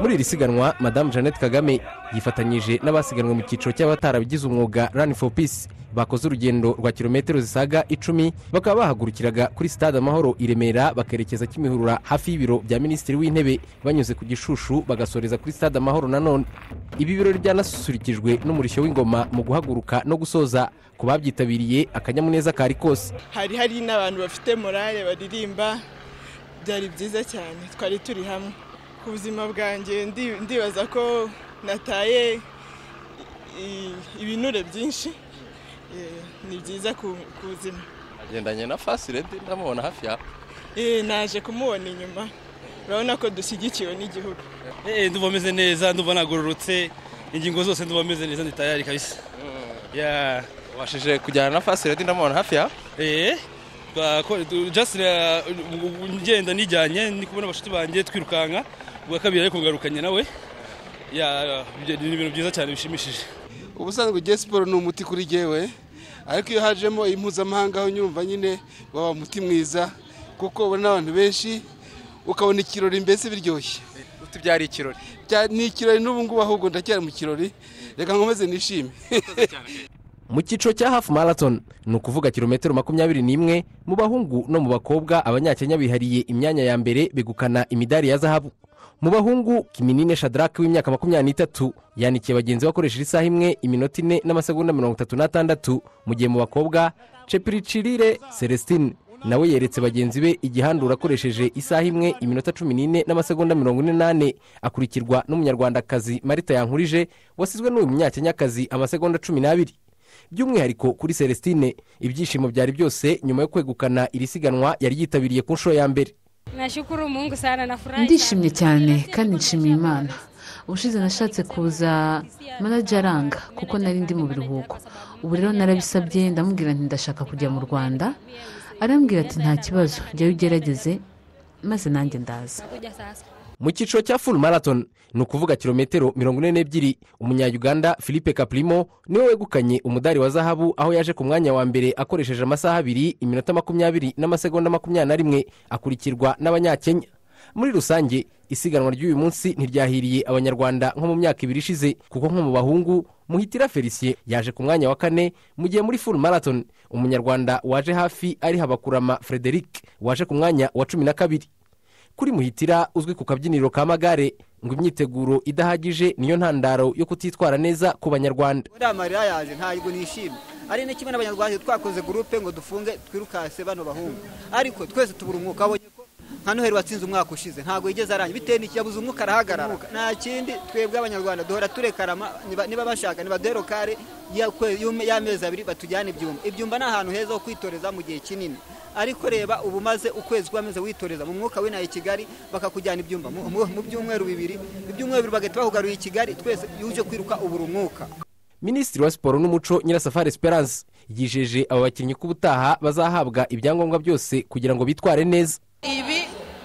muri iri siganwa madamu jeannette kagame yifatanyije n'abasiganwe mu cyiciro cy'abatarabigize umwuga rani for peace bakoze urugendo rwa kilometero zisaga icumi bakaba bahagurukiraga kuri sitade amahoro i remera bakerekeza kimihurura hafi y'ibiro bya minisitiri w'intebe banyuze ku gishushu bagasoreza kuri sitade amahoro nanone ibi birori byanasusurikijwe n'umurishyo w'ingoma mu guhaguruka no gusoza ku babyitabiriye akanyamuneza kari kose hari hari n'abantu bafite morale baririmba byari byiza cyane twari turi hamwe ku buzima bwanjye ndibaza ko nataye ibinure byinshi ni byiza ku buzima agendanye na fasiredi ndamubona hafi yawe naje kumubona inyuma urabona ko dushyigikiwe n'igihugu ndumva ameze neza ndumva nagororotse ingingo zose ndumva ameze neza nditayari kabisa wabashije kujyana na fasiredi ndamubona hafi yawe jasira ngenda nijyanye ndi kubona abashuti banjye twirukanka ubwa kabiri ariko ngarukanye nawe ni ibintu byiza cyane bishimishije ubusanzwe igihe siporo ni umuti kuri jyewe ariko iyo hajemo impuzamahanga aho nyumva nyine waba umuti mwiza kuko ubona abantu benshi ukabona ikirori mbese biryoshye byari ikirori ni ikirori n'ubu ngubu ahubwo ndacyari mu kirori reka nkomeze nishime mu cyiciro cya hafu marathon ni ukuvuga kilometero makumyabiri n'imwe mu bahungu no mu bakobwa abanyakenya bihariye imyanya ya mbere begukana imidari ya zahabu mu bahungu kiminine shadarake w'imyaka makumyabiri n'itatu yanikiye bagenzi bakoresheje isaha imwe iminota ine n'amasegonda mirongo itatu n'atandatu mu gihe mu bakobwa cepiricirire celestine nawe yeretse bagenzi be igihandura akoresheje isaha imwe iminota cumi n'ine n'amasegonda mirongo ine n'ane akurikirwa n'umunyarwandakazi marita yankurije wasizwe n'uyu munyakenyakazi amasegonda cumi n'abiri by'umwihariko kuri celestine ibyishimo byari byose nyuma yo kwegukana iri siganwa yari yitabiriye ku nshuro ya mbere ndishimye cyane kandi nshimiye imana ubushize nashatse kuza manajya aranga kuko nari ndi mu biruhuko ubu rero narabisabye ndamubwira nti ndashaka kujya mu rwanda arambwira ati nta kibazo jyayo ugerageze maze nanjye ndaza mu cyiciro cya full marathon ni ukuvuga kilometero mirongo ine n'ebyiri umunyayuganda philippe kapurimo niwe wegukanye umudari wa zahabu aho yaje ku mwanya wa mbere akoresheje amasaha abiri iminota makumyabiri n'amasegonda makumyabiri na rimwe akurikirwa n'abanyakenya muri rusange isiganwa ry'uyu munsi ntiryahiriye abanyarwanda nko mu myaka ibiri ishize kuko nko mu bahungu muhitira felicien yaje ku mwanya wa kane mu gihe muri full marathon umunyarwanda waje hafi ari habakurama frederic waje ku mwanya wa cumi na kabiri kuri muhitira uzwi ku kabyiniro ka magare ngo imyiteguro idahagije niyo ntandaro yo kutitwara neza ku banyarwanda uriya marira yaje ntabwo nishimye ari kimwe n'abanyarwanda twakoze gurupe ngo dufunge twirukase bano bahungu ariko twese tubura umwuka abonye ko nka noheri watsinze umwaka ushize ntabwo yigeze arangira bitewe n'iki yabuze umwuka arahagarara nta kindi twebwe abanyarwanda duhora turekarama niba bashaka nibaduhere kare y'amezi abiri batujyana ibyumba ibyumba ni ahantu heza ho kwitoreza mu gihe kinini ariko reba ubu maze ukwezi kwamaze witoreza mu mwuka w'inaha i kigali bakakujyana ibyumba mu byumweru bibiri ibyumweru bibiri bagahita bahugaruye i kigali twese uje kwiruka ubura umwuka minisitiri wa siporo n'umuco nyirasafari esperance yijeje aba bakinnyi ko ubutaha bazahabwa ibyangombwa byose kugira ngo bitware neza ibi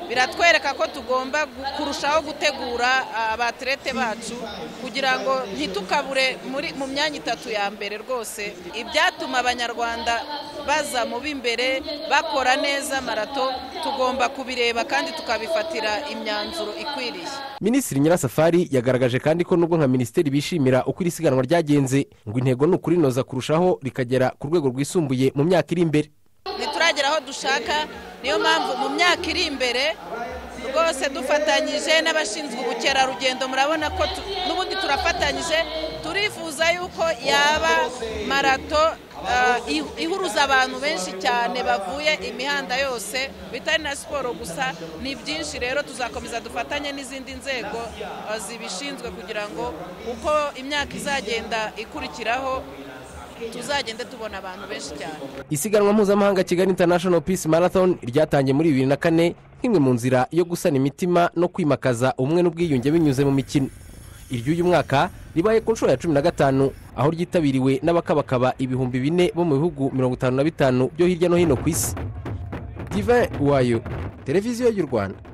biratwereka ko tugomba kurushaho gutegura abaterete bacu kugira ngo ntitukabure mu myanya itatu ya mbere rwose ibyatuma abanyarwanda baza mu b'imbere bakora neza marato tugomba kubireba kandi tukabifatira imyanzuro ikwiriye minisitiri nyirasafari yagaragaje kandi ko nubwo nka minisiteri bishimira uko iri siganwa ryagenze ngo intego ni ukurinoza kurushaho rikagera ku rwego rwisumbuye mu myaka iri imbere ntituragera aho dushaka niyo mpamvu mu myaka iri imbere rwose dufatanyije n'abashinzwe ubukerarugendo murabona ko n'ubundi turafatanyije turifuza yuko yaba marato ihuruza abantu benshi cyane bavuye imihanda yose bitari na siporo gusa ni byinshi rero tuzakomeza dufatanye n'izindi nzego zibishinzwe kugira ngo uko imyaka izagenda ikurikiraho tuzagende tubona abantu benshi cyane isiganwa mpuzamahanga kigali international peace marathon ryatangiye muri bibiri na kane nk'imwe mu nzira yo gusana imitima no kwimakaza ubumwe n'ubwiyunge binyuze mu mikino iry'uyu mwaka ribaye ku nshuro ya cumi na gatanu aho ryitabiriwe n'abakabakaba ibihumbi bine bo mu bihugu mirongo itanu na bitanu byo hirya no hino ku isi divin wayo televiziyo y'u rwanda